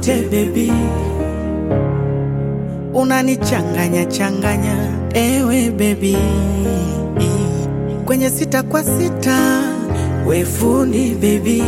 nikuite bebi, unanichanganya changanya ewe bebi, kwenye sita kwa sita we fundi bebi,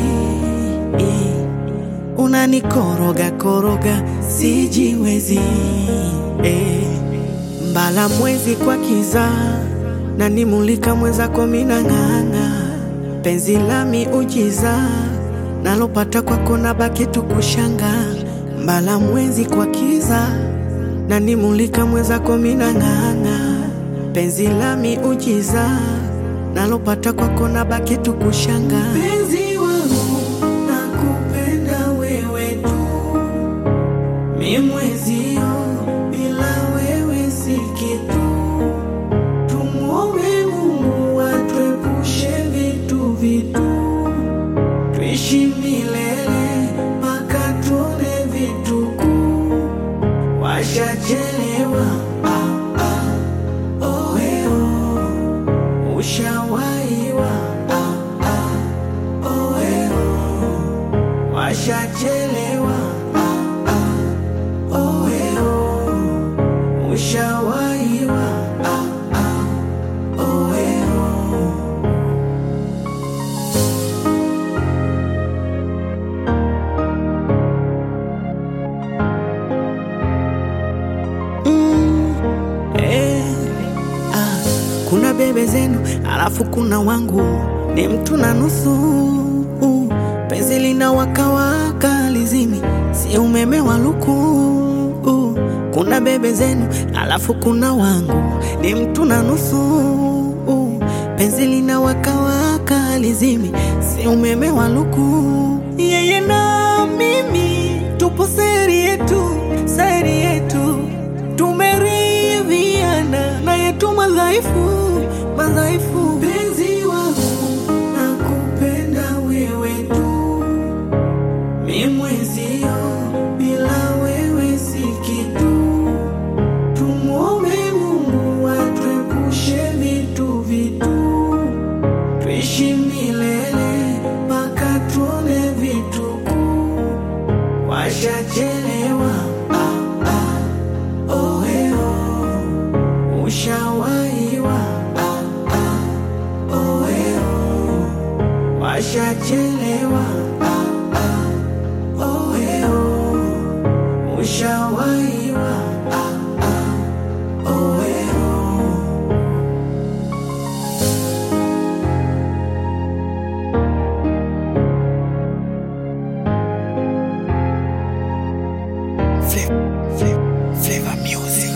unanikoroga koroga sijiwezi eh. Mbala mwezi kwa kiza na nimulika mwenzako minang'ang'a, penzi la miujiza nalopata kwako na baki tukushanga. Mbala mwezi kwa kiza na nimulika mwenzako minang'ang'a, penzi la miujiza nalopata kwako na baki tukushanga. Penzi wangu nakupenda wewe tu mi mwezio bila wewe si kitu. Tumwombe Mungu atuepushe vitu vitu, tuishi milele mpaka tuone vituku. Washachelewa ah, ah, oweo, ushawaiwa ah, ah, oweo, washachelewa ah, ah, oweo, ushawaiwa ah, ah, oweo. Mm, eh, ah, kuna bebe zenu alafu kuna wangu ni mtu na nusu uh, penzi lina wakawaka lizimi si umeme wa luku uh, kuna bebe zenu alafu kuna wangu ni mtu na nusu uh, penzi lina wakawaka lizimi si umeme wa luku yeye na mimi tupo seri yetu seri yetu tumeridhiana na yetu madhaifu madhaifu. Penzi wangu nakupenda wewe tu, mi mwezio bila wewe si kitu. Tumwombe Mungu atuepushe vitu vitu, tuishi milele mpaka tuone vituku. Washachelewa ah, ah, oweo, ushawaiwa ah, ah, oweo, washachelewa ah, ah, oweo, ushawaiwa ah, ah, oweo. Flavor, flavor, flavor music.